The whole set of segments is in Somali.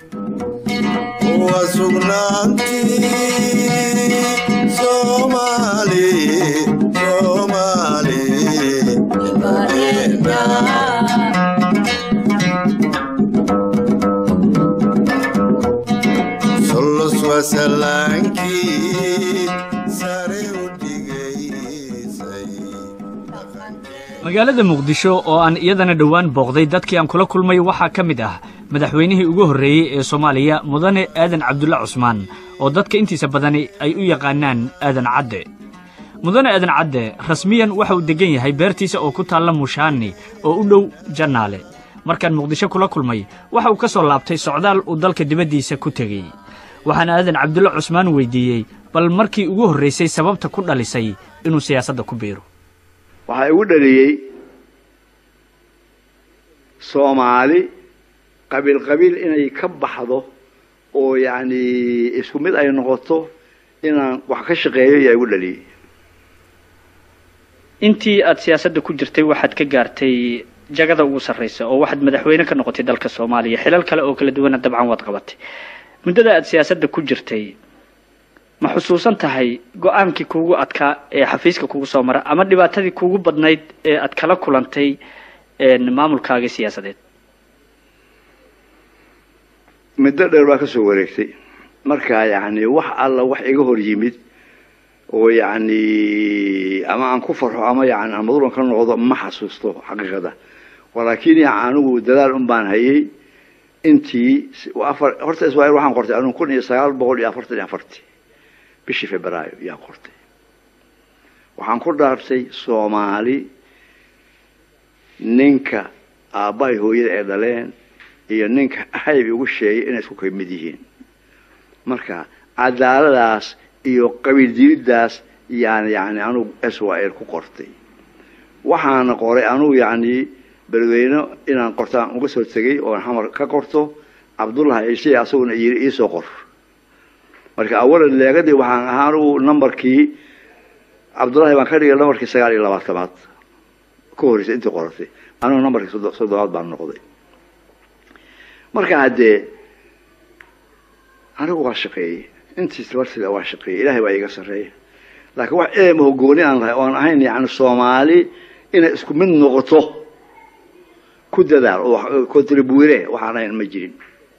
waa sugnaantii soomaali soomaali solos waa salaankii sare u dhigaysay magaalada muqdisho oo aan iyadana dhowaan booqday dadkii aan kula kulmay waxaa ka mid ah madaxweynihii ugu horreeyey ee soomaaliya mudane aadan cabdulle cusmaan oo dadka intiisa badani ay u yaqaanaan aadan cadde mudane aadan cadde rasmiyan waxa uu deggan yahay beertiisa oo ku taalla mushaani oo u dhow jannaale markaan muqdisho kula kulmay waxa uu ka soo laabtay socdaal uu dalka dibaddiisa ku tegey waxaana aadan cabdulle cusmaan weydiiyey bal markii ugu horraysay sababta ku dhalisay inuu siyaasadda ku biiro waxaa igu dhaliyey soomaali qabiil qabiil inay ka baxdo oo yacni isku mid ay noqoto inaan wax ka shaqeeyo ayaa igu dhaliyey intii aad siyaasadda ku jirtay waxaad ka gaartay jagada ugu sarraysa oo waxaad madaxweyne ka noqotay dalka soomaaliya xilal kale oo kala duwana dabcan waad qabatay muddada aad siyaasadda ku jirtay ma xusuusan tahay go-aankii kuugu adkaa ee xafiiska kugu soo mara ama dhibaatadii kuugu badnayd ee aad kala kulantay maamulkaagii siyaasadeed muddo dheer baa ka soo wareegtay marka yacni wax alla wax iga hor yimid oo yacni ama aan ku farxo ama yani aan madulan ka noqdo ma xasuusto xaqiiqada walaakin ya anigu dadaal un baan hayay intii afar horta israel waxaan qortay anigu kun iyo sagaal boqol iyo afartan iyo afarti bishii februaayo yaan qortay waxaan ku dhaartay soomaali ninka aabbahay hooyada ay dhaleen iyo ninka hayb igu sheegay inay isku kamid yihiin marka cadaaladaas iyo qabiil diriddaas yaan yani anugu israel ku qortay waxaana qoray anugu yacni beledweyne inaan qortaan uga soo tegay oon xamar ka qorto cabdullahi ciise asaguna yiri iisoo qor marka awalan leegadii waxaan ahaa anugu numberkii cabdullahi baan ka dhigay numberkii sagaal iyo labaatamaad ka horreysay intii qoratay anugu numberkii soddobaad baan noqday marka haddee anigu waa shaqeeyey intiis bartida waa shaqeeyey ilahay baa iiga sarreeya laakiin wax eema hogooni aan lahay oan ahayn yani soomaali inay isku mid noqoto ku dadaal oo contribuire waxaan ahayn ma jirin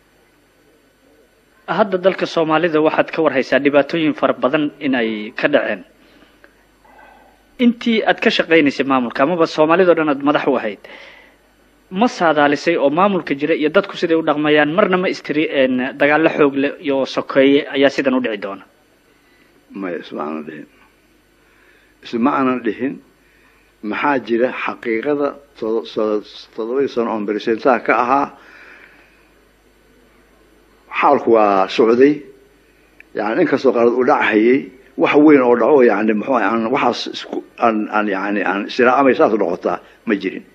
hadda dalka soomaalida waxaad ka warhaysaa dhibaatooyin fara badan in ay ka dhaceen intii aad ka shaqaynaysay maamulka amaba soomaalidao dhan aad madax u ahayd ma saadaalisay oo maamulka jira iyo dadku siday u dhaqmayaan marna ma istiri dagaallo xoog leh iyo sokeeye ayaa sidan u dhici doona maya isma aanan dhihin isma aanan dhihin maxaa jira xaqiiqada toddobadii sano oon beresentaha ka ahaa xaalku waa socday yani inkastoo qaarad uu dhachayay wax weyn oo dhaco yani muxuu aan waxaas isku aan aan yani aan isiraacamay saas noqotaa ma jirin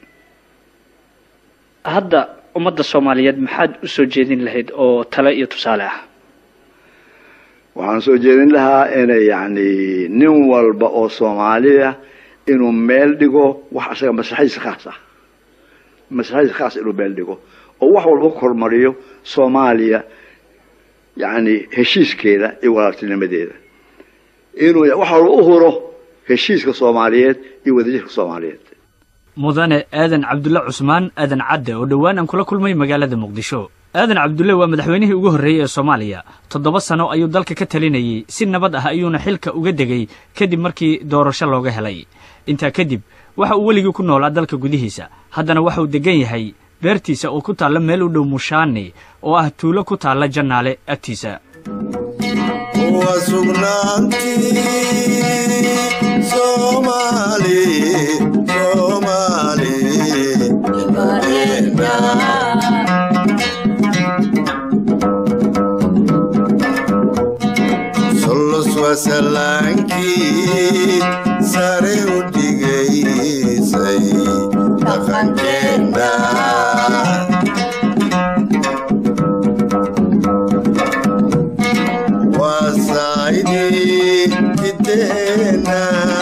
hadda ummadda soomaaliyeed maxaad u soo jeedin lahayd oo tale iyo tusaale ah waxaan soo jeedin lahaa inay yani nin walba oo soomaaliya inuu meel dhigo wax isaga maslaxadiisa khaas ah maslaxadiisa khaas inuu meel dhigo oo wax walba ku hormariyo soomaaliya yani heshiiskeeda iyo walaaltinimadeeda inuu wax walba u huro heshiiska soomaaliyeed iyo wadajirka soomaaliyeed mudane aadan cabdulle cusmaan aadan cadde oo dhowaan aan kula kulmay magaalada muqdisho aadan cabdulle waa madaxweynihii ugu horreeyey ee soomaaliya toddoba sano ayuu dalka ka talinayey si nabad ah ayuuna xilka uga degay kadib markii doorasho looga helay intaa kadib waxa uu weligii ku noolaa dalka gudihiisa haddana waxa uu deggan yahay beertiisa oo ku taalla meel u dhow mushaani oo ah tuulo ku taalla jannaale agtiisa waa sugnaantii soomaali soomaali solos waa salaankii sare u dhigaysay dhaqankeena waa saayidii jiddeena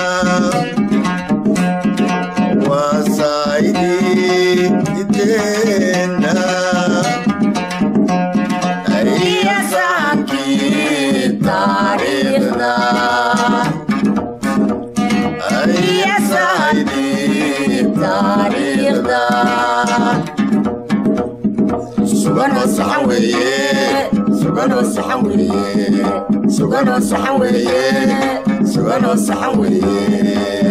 waa saayidii jiddeena taariikhda suganoo saxan weeye suganoo saxan weeye suganoo saxan weeye suganoo saxan weeye